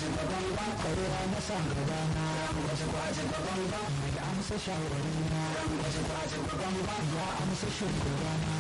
kwarewa na sa gaba na mai amsa shawarwari na ya amsa shugaba na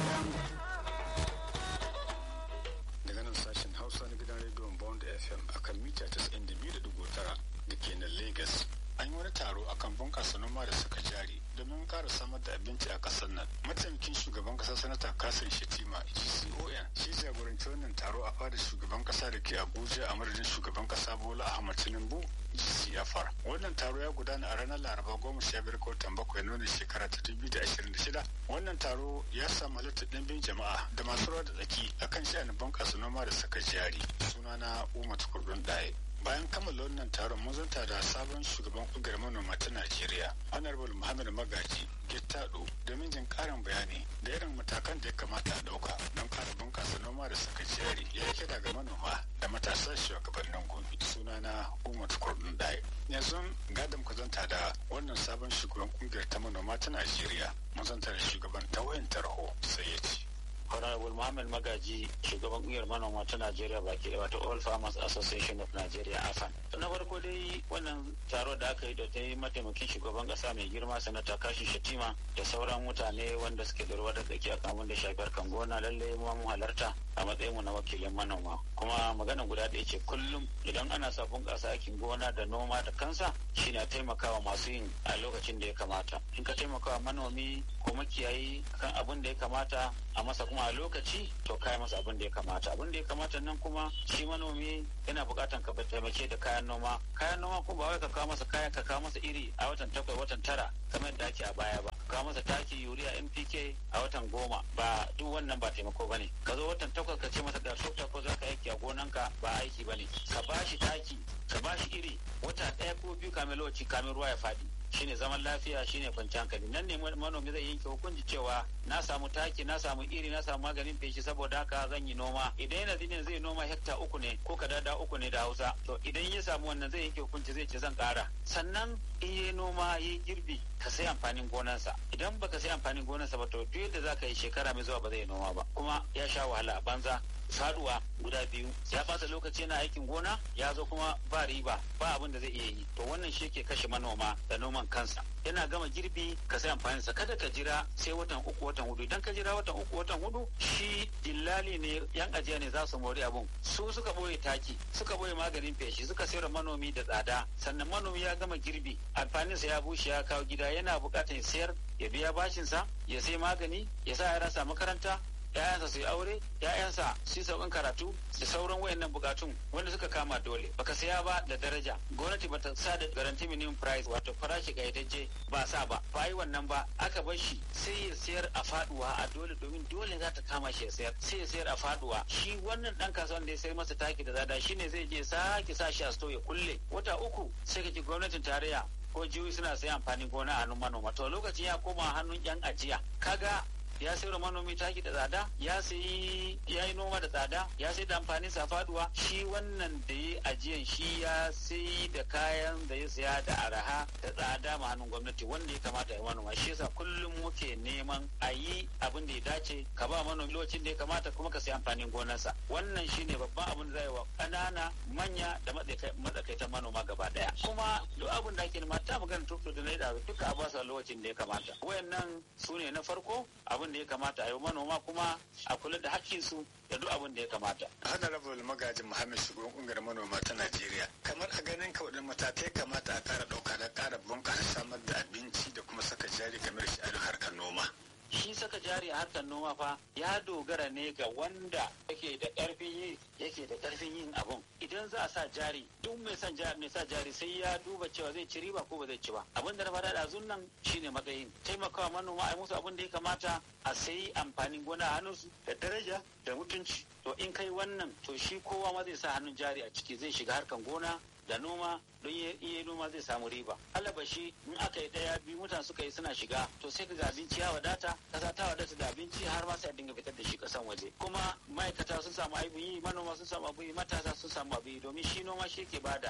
daga nan sashen hausa na gidan rediyon bond fm akan mita 92.9 da ke nan lagos an yi wani taro akan bunkasa noma da saka jari domin kara samar da abinci a kasar nan mataimakin shugaban kasa sanata kasim shetima gcon shi jagoranci wannan taro a fadar shugaban kasa da ke abuja a madadin shugaban kasa bola ahmad tinubu gcfr wannan taro ya gudana a ranar laraba goma sha biyar ga watan bakwai nuna shekara ta dubu da ashirin da shida wannan taro ya samu halittar ɗimbin jama'a da masu ruwa da tsaki akan sha'anin bunkasa noma da saka jari sunana umar tukurdun ɗaya bayan kammala wannan taron mun zanta da sabon shugaban kungiyar manoma ta najeriya honorable muhammad magaji gittado domin jin karin bayani da irin matakan da ya kamata a dauka don kara bunkasa noma da saka jari ya kira ga manoma da matasa shugabannin gobe sunana umar kurdun dai yanzu gadon ku zanta da wannan sabon shugaban kungiyar ta manoma ta najeriya mun zanta da shugaban ta wayan tarho sai ya ce Honorable Muhammad Magaji shugaban kungiyar manoma ta Najeriya baki da wato All Farmers Association of Nigeria AFAN. Na farko dai wannan taro da aka yi da ta yi mataimakin shugaban kasa mai girma sanata kashi shatima da sauran mutane wanda suke da ruwa da tsaki a kamun da shafiyar kan gona lalle mu mun halarta a matsayin mu na wakilin manoma. Kuma magana guda ɗaya ce kullum idan ana sa bunƙasa aikin gona da noma da kansa shine a taimakawa masu yin a lokacin da ya kamata. In ka taimakawa manomi ko makiyayi kan abin da ya kamata a masa kuma a lokaci to kai masa abin da ya kamata abin da ya kamata nan kuma shi manomi yana bukatan ka taimake da kayan noma kayan noma kuma ba wai ka kawo masa kayan ka kawo masa iri a watan takwai watan tara kamar yadda ake a baya ba ka kawo masa taki yuriya npk a watan goma ba duk wannan ba taimako bane ka zo watan takwas ka ce masa ga sokta ko zaka aiki a gonanka ba aiki bane ka bashi taki ka bashi iri wata ɗaya ko biyu kamin lokaci kamin ruwa ya faɗi shine zaman lafiya shine kwanciyar hankali nan ne manomi zai yanke hukunci cewa na samu taki na samu iri na samu maganin feshi saboda haka zan yi noma idan yana zinin zai noma hekta uku ne ko kadada uku ne da hausa to idan ya samu wannan zai yanke hukunci zai ce zan kara sannan in yi noma yi girbi ka sai amfanin gonansa idan baka sai amfanin gonansa ba to duk yadda zaka yi shekara mai zuwa ba zai noma ba kuma ya sha wahala a banza faduwa guda biyu ya fasa lokaci yana aikin gona ya zo kuma ba riba ba abin da zai iya yi to wannan shi ke kashe manoma da noman kansa yana gama girbi ka sai amfaninsa kada ka jira sai watan uku watan hudu idan ka jira watan uku watan hudu shi dillali ne yan ajiya ne za su mori abun su suka boye taki suka boye maganin feshi suka sayar manomi da tsada sannan manomi ya gama girbi amfaninsa ya bushe ya kawo gida yana bukatar ya sayar ya biya bashinsa ya sai magani ya sa yara sa makaranta ‘ya'yansa su yi aure, ‘ya'yansa su yi sauƙin karatu da sauran wayannan bukatun wanda suka kama dole. Baka saya ba da daraja. Gwamnati bata sa da garanti minimum price wato farashi ƙayyadajje ba sa ba. Ba yi wannan ba aka bar shi sai ya sayar a faduwa a dole domin dole za ta kama shi ya sayar. Sai ya sayar a faduwa. Shi wannan ɗan kasuwan da ya sayar masa taki da zada shine zai je sake sa shi a sto ya kulle. Wata uku sai ka ji gwamnatin tarayya ko jihohi suna sayan amfanin gona a hannun manoma. To lokacin ya koma hannun 'yan ajiya. Kaga ya sayar manomi taki da tsada ya sayi ya yi noma da tsada ya sai da amfanin sa faduwa shi wannan da ya ajiyan shi ya sai da kayan da ya saya da araha da tsada ma hannun gwamnati wanda ya kamata ya manoma shi yasa kullum muke neman a yi abin da ya dace ka ba manomi lokacin da ya kamata kuma ka sayi amfanin gonarsa wannan shine babban abin da zai wa ƙanana manya da matsakaitan manoma gaba daya kuma duk abin da ake nema ta magana tukto da na da duka a basa lokacin da ya kamata wayannan su ne na farko abin da ya kamata a yi manoma kuma a kula da hakkinsu da duk abin da ya kamata. honorable magajin muhammad shugaban kungiyar manoma ta najeriya kamar a ganin ka waɗanne matakai kamata a kara ɗauka da kara bunƙasa samar da abinci da kuma saka jari kamar shi a harkar noma. shi saka jari a harkar noma fa ya dogara ne ga wanda yake da ƙarfin yi yake da ƙarfin yin abun idan za a sa jari duk mai son jari mai sa jari sai ya duba cewa zai ci riba ko ba zai ci ba abin da na faɗa da nan shine matsayin taimakawa manoma a musu abin da ya kamata a sayi amfanin gona a hannunsu da daraja da mutunci to in kai wannan to shi kowa ma zai sa hannun jari a ciki zai shiga harkan gona da noma don iya noma zai samu riba alabashi in aka yi daya biyu mutane suka yi suna shiga to sai ka ga abinci ya wadata kasa ta wadata da abinci har ma sai a dinga fitar da shi kasan waje kuma ma'aikata sun samu abin yi manoma sun samu abin yi matasa sun samu abin yi domin shi noma shi ke bada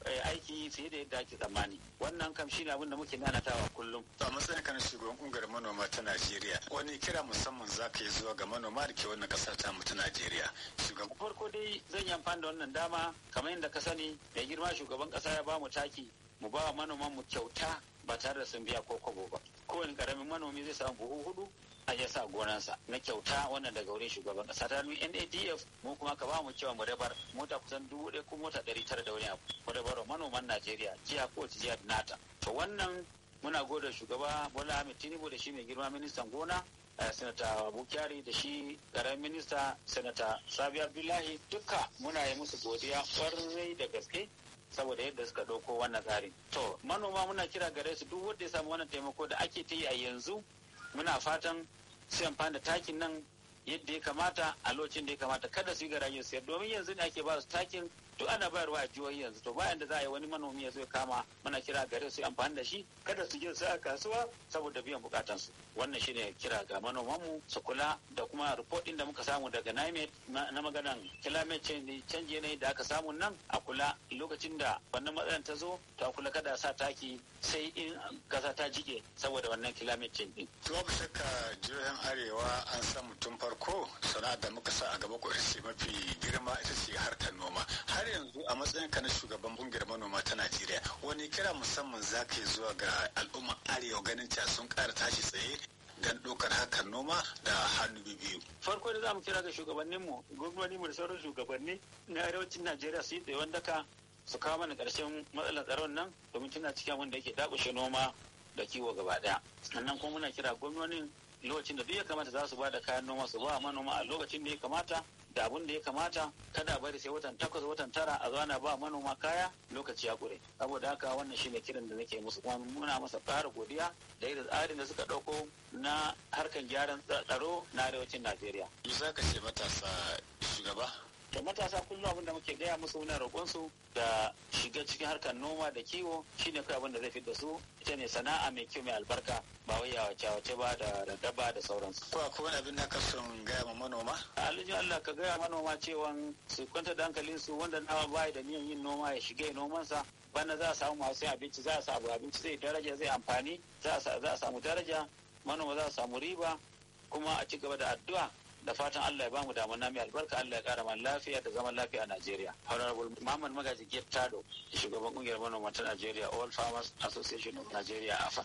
aiki fiye da yadda ake tsammani wannan kam shine abin da muke nanatawa kullum a matsayin kan shugaban kungiyar manoma ta Najeriya wani kira musamman za ka yi zuwa ga manoma da ke wannan kasar ta mu ta Najeriya shugaban farko dai zan yi amfani da wannan dama kamar yadda ka sani mai girma shugaban kasa ya ba mu taki mu ba wa manoman mu kyauta ba tare da sun biya ko kobo ba kowane karamin manomi zai samu buhu hudu a ya sa gonansa na kyauta wannan daga wurin shugaban kasa ta hannun NADF mu kuma ka ba mu cewa mu rabar mota kusan dubu ɗaya ko mota ɗari tara da wani abu mu rabar manoman Najeriya jiha ko jiha nata to wannan muna gode shugaba Bola Ahmed Tinubu da shi mai girma ministan gona sanata bukari da shi karamin minista sanata sabi abdullahi duka muna yi musu godiya kwarai da gaske saboda yadda suka ɗauko wannan tsari to manoma muna kira gare su duk wanda ya samu wannan taimako da ake ta yi a yanzu muna fatan su amfani da takin nan yadda ya kamata a lokacin da ya kamata kada su yi garajen sayar domin yanzu ne ake ba su takin duk ana bayarwa a jihohi yanzu to bayan da za a yi wani manomi ya zo ya kama muna kira gare su amfani da shi kada su je su a kasuwa saboda biyan bukatansu wannan shine kira ga manomanmu su kula da kuma report din da muka samu daga NIMET na maganan climate change canji yanayi da aka samu nan a kula lokacin da wannan matsalar ta zo to a kula kada sa taki sai in kasa ta jike saboda wannan climate change din. To babu shakka jihohin arewa an samu tun farko sana'a da muka sa a gaba ko mafi girma ita ce harkar noma har yanzu a matsayin ka na shugaban kungiyar manoma ta Najeriya wani kira musamman za ka yi zuwa ga al'umma arewa ganin cewa sun ƙara tashi tsaye don ɗaukar hakan noma da hannu biyu. Farko da za mu kira ga shugabanninmu, gwamnoninmu da sauran shugabanni na arewacin Najeriya su yi tsaye daka su kawo mana ƙarshen matsalar tsaron nan domin tana cikin abin da yake dakushe noma da kiwo gaba ɗaya. Sannan kuma muna kira gwamnonin lokacin da duk ya kamata za su ba da kayan noma su ba manoma a lokacin da ya kamata da abin da ya kamata kada bari sai watan takwas watan tara a zo ana ba manoma kaya lokaci ya kure saboda haka wannan shine kiran da nake musu kuma muna masa ƙara godiya da irin tsarin da suka ɗauko na harkan gyaran tsaro na arewacin najeriya za ka ce matasa shugaba da matasa kullum abin da muke gaya musu muna roƙon su da shiga cikin harkar noma da kiwo shine kai abin da zai da su ita ne sana'a mai kyau mai albarka ba wai ya wace wace ba da daba da sauransu. Ko akwai wani abin da ka son gaya ma manoma? Alijin Allah ka gaya manoma cewa su kwanta da hankalin su wanda nawa bai da niyan yin noma ya shiga nomansa bana za a samu masu abinci za a samu abinci zai daraja zai amfani za a samu daraja manoma za a samu riba kuma a ci gaba da addu'a da fatan Allah ya bamu damuna mai albarka Allah ya kara mana lafiya da zaman lafiya a Najeriya. Honorable Muhammad Magaji Gettado, shugaban kungiyar manoma ta Najeriya All Farmers Association of Nigeria AFA.